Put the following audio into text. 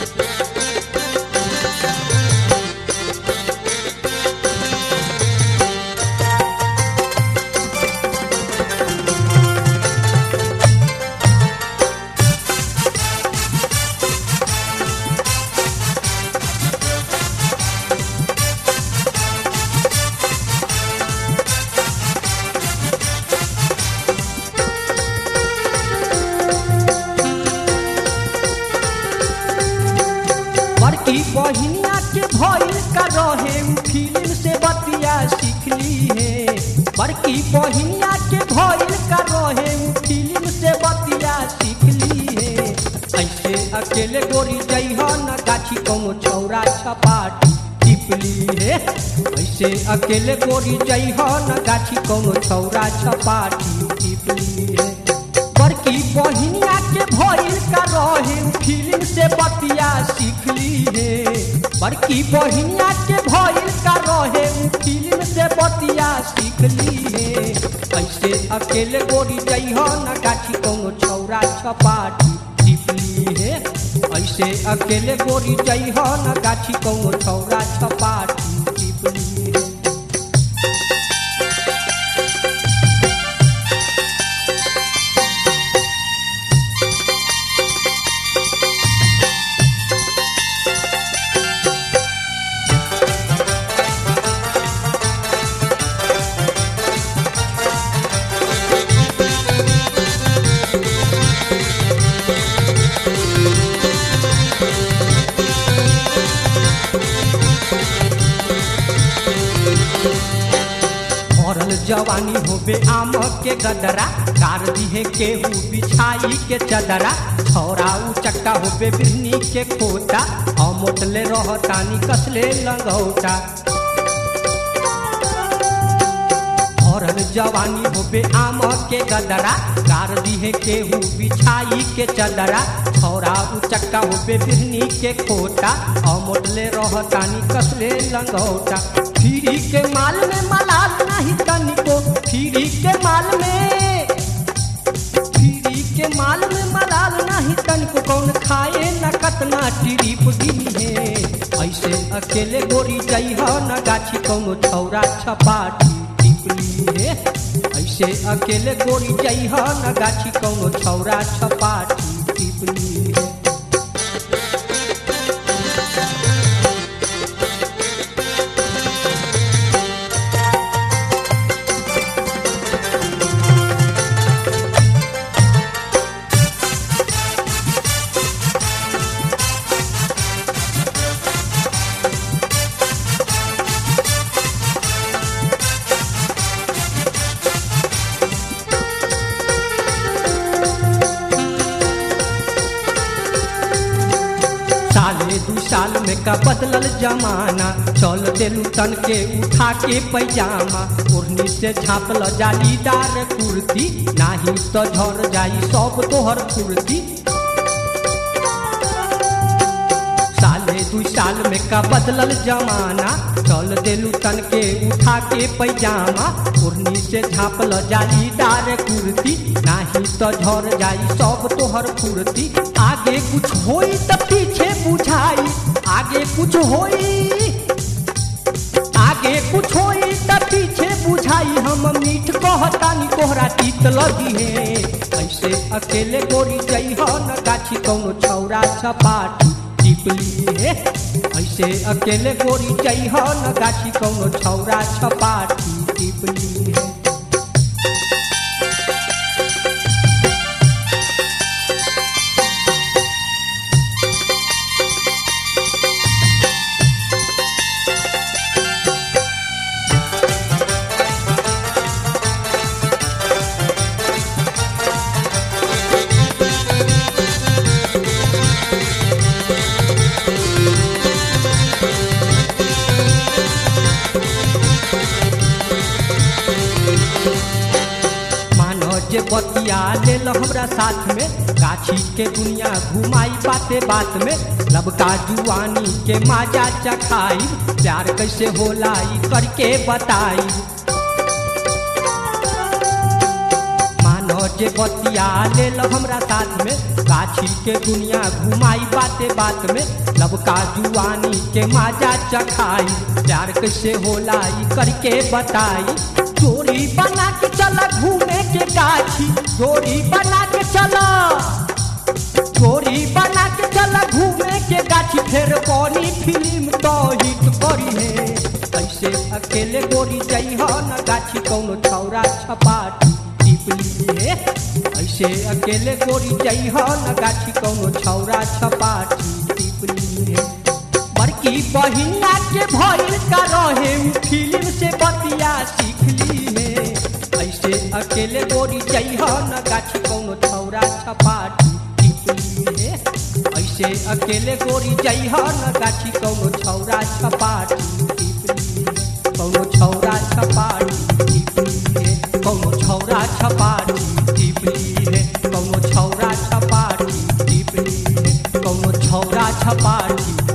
बड़की बहिनिया के भइल का रहे उ फिल्म से बतिया सीखली है बड़की बहिनिया के भइल का रहे उ फिल्म से बतिया सीखली है ऐसे अकेले गोरी जइह न गाछी कौनो छौरा छपाटी टिपली है ऐसे अकेले गोरी जइह न गाछी कौनो छौरा छपाटी टिपली है बड़की बहिनिया के भइल का रहे उ फिल्म से बतिया सीखली है बड़की बहिनिया के भइल का रहे उ फिल्म से बतिया सीखली है ऐसे अकेले गोरी जइह न गाछी कौनो छौरा छपाटी टिपली है ऐसे अकेले गोरी जइह न गाछी कौनो छौरा छपाटी टिपली है भरल जवानी होबे आम के गदरा कार दिहे केहू बिछाई के चदरा छौरा उ चक्का होबे बिरनी के खोटा हम मोटले रहतानी कसले लंगौटा भरल जवानी होबे आम के गदरा कार दिहे केहू बिछाई के चदरा छौरा उ चक्का होबे बिरनी के खोटा हम मोटले रहतानी कसले लंगौटा फिरी के माल में मलाल नहीं तनिको फिरी के माल में फिरी के माल में मलाल नहीं तनिको कौन खाए न कतना टिरिप गिनी है ऐसे अकेले गोरी जइह न गाछी कौनो छौरा छपाटी टिपली है ऐसे अकेले गोरी जइह न गाछी कौनो छौरा छपाटी टिपली है साले दू साल में का बदलल जमाना चल देलू तन के उठा के पैजामा ओढ़नी से झाँपल जालीदार कुर्ती नाही तो झर जाई सब तोहर कुर्ती साले दू साल में का बदलल जमाना चल देलू तन के उठा के पैजामा ओढ़नी से झाँपल जालीदार कुर्ती नाही तो झर जाई सब तोहर कुर्ती आगे कुछ होई त पीछे बुझाई आगे कुछ होई आगे कुछ होई त पीछे बुझाई हम मीठ कहतानी कोहरा तीत लगी है ऐसे अकेले गोरी जइह न गाछी कौनो छौरा छपाटी टिपली है ऐसे अकेले गोरी जइह न गाछी कौनो छौरा छपाटी टिपली है मानो जे बतिया लेल हमरा साथ में गाछी के दुनिया घुमाई बाते बात में लबका जुआनी के माजा चखाई प्यार कैसे होला ई करके बताई मानो जे बतिया ले लो हमरा साथ में गाछी के दुनिया घुमाई बाते बात में लबका जुआनी के माजा चखाई प्यार कैसे होला ई करके बताई जोड़ी बना के चला घूमे के गाछी जोड़ी बना के चला जोड़ी बना के चला घूमे के गाछी फेर बनी फिल्म तो हिट करी है ऐसे अकेले गोरी जाइ हो न गाछी कौनो छौरा छपाटी टिपली है ऐसे अकेले गोरी जाइ हो न गाछी कौनो छौरा छपाटी टिपली है बड़की बहिनिया के भइल का रहे उ फिल्म से बतिया सीखली है ऐसे अकेले गोरी जाइ हो न गाछी कौनो छौरा छपाटी टिपली है ऐसे अकेले गोरी जाइ हो न गाछी कौनो छौरा छपाटी टिपली है कौनो छौरा छपाटी टिपली है कौनो छौरा छपाटी टिपली है कौनो छौरा छपाटी टिपली है कौनो छौरा छपाटी